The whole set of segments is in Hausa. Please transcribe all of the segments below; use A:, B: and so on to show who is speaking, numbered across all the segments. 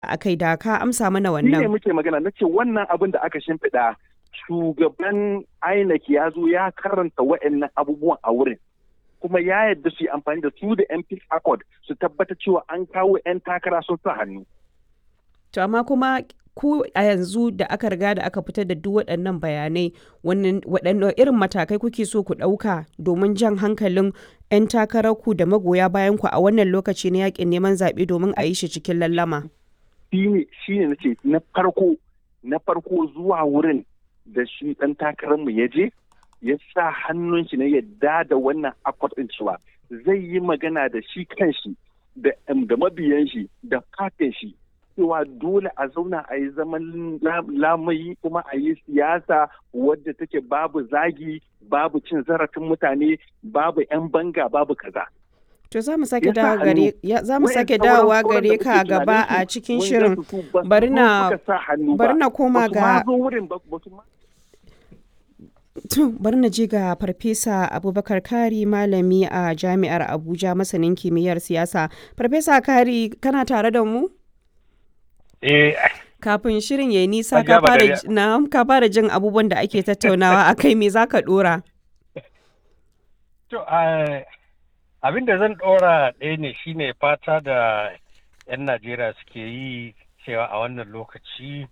A: a kai da ka amsa mana
B: Ni ne
A: wannan.
B: muke magana na ce wannan abin da aka shimfiɗa shugaban INEC ya zo ya karanta wa'annan abubuwan a wurin. Kuma ya yarda su yi amfani da su da MP Accord su tabbata cewa an kawo 'yan takara sun sa hannu.
A: To amma kuma ku a yanzu da aka riga da aka fitar da duk waɗannan bayanai wannan waɗanne irin matakai kuke so ku ɗauka domin jan hankalin 'yan takararku da magoya bayan ku a wannan lokaci na yakin neman zaɓe domin a yi shi cikin lallama.
B: Shi ne shi ne na ce na farko na farko zuwa wurin da shi ɗan takararmu ya je ya sa hannun shi na yadda da wannan accord ɗin cewa zai yi magana da shi kanshi da da mabiyan shi da fatin shi cewa dole a zauna a yi zaman la- lamayi kuma a yi siyasa wadda take babu zagi babu cin zarafin mutane babu 'yan banga babu kaza.
A: To za mu sake
B: Ya sa
A: dawo gare
B: hannu.
A: ya za mu
B: Wayan
A: sake
B: sauran-
A: dawowa
B: sauran
A: gare
B: da
A: ka
B: muke
A: gaba
B: tunanin
A: a
B: su,
A: cikin
B: wanda
A: shirin.
B: su su ba su
A: Bari
B: zo
A: na-
B: suka sa hannu
A: bari
B: ba.
A: na koma
B: Ba su ma
A: ga-
B: zo wurin ba- ba su ma-
A: To bari na je ga Farfesa Abubakar Kari malami a Jami'ar Abuja masanin kimiyyar siyasa. Farfesa Kari kana tare da mu?
C: Eh,
A: Kafin shirin ya nisa ka
C: Hajiya
A: fara
C: Badariya.
A: ji- na'am, ka fara jin abubuwan da ake tattaunawa a kai me za ka dora?
C: to, ah, abin da zan ɗora ɗaya ne shine fata da 'yan Najeriya suke yi cewa a wannan lokaci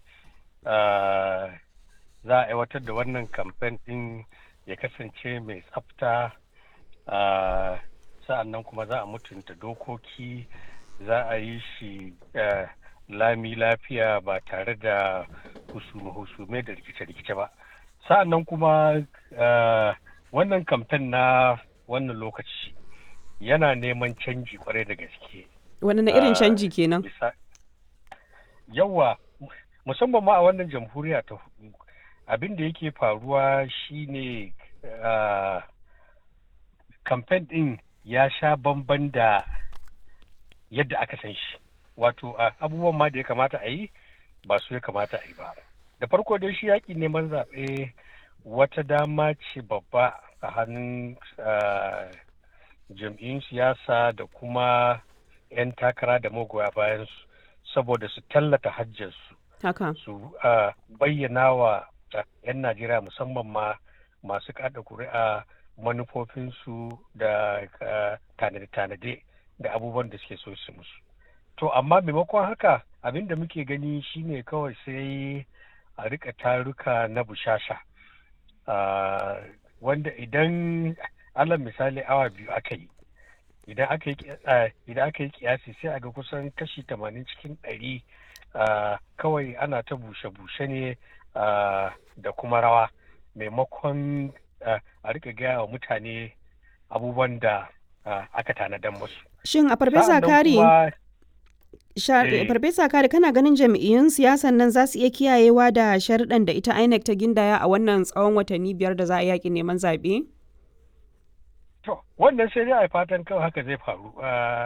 C: ah, za a aiwatar da wannan kamfen ɗin ya kasance mai tsafta ah, sa'annan kuma za a mutunta dokoki za a yi shi ah, lami lafiya ba tare da husume-husume da rikice-rikice ba sa'annan kuma ah, wannan kamfen na wannan lokaci yana neman canji kwarai da gaske
A: Wani na irin
C: Ah,
A: canji kenan?
C: bisa yawa musamman ma a wannan jamhuriya ta hudu abin da yake faruwa shine ah, kamfen din ya sha bamban da yadda aka san shi wato ah, abubuwan ma da ya kamata a yi ba su ya kamata a yi ba da farko dai shi yaƙi neman zaɓe wata dama ce babba a hannun ah, jam'iyyun siyasa da kuma 'yan takara da magoya bayan su saboda su tallata hajjarsu
A: Haka.
C: su ah, bayyana wa ah, 'yan najeriya musamman ma masu kada kuri'a manufofinsu da ah, tanade-tanade da abubuwan da suke so su musu to amma maimakon haka abin da muke gani shine kawai sai a rika taruka na bushasha Ah, wanda idan alal misali awa biyu aka yi idan aka yi ki- ah, idan aka yi kiyasi sai a ga kusan kashi tamanin cikin ɗari ah, kawai ana ta bushe-bushe ne ah, da kuma rawa maimakon ah, a rika gaya wa mutane abubuwan da ah, aka tanadan musu.
A: Shin a Farfesa
C: Sa'annan
A: Kari,
C: kuma-
A: sha-
C: Eh.
A: Farfesa Kari kana ganin jam'iyyun siyasan nan za su iya kiyayewa da sharuɗan da ita INEC ta gindaya a wannan tsawon watanni biyar da za a yaƙi neman zaɓe?
C: To, wannan sai dai a yi fatan kawai haka zai faru. Ah,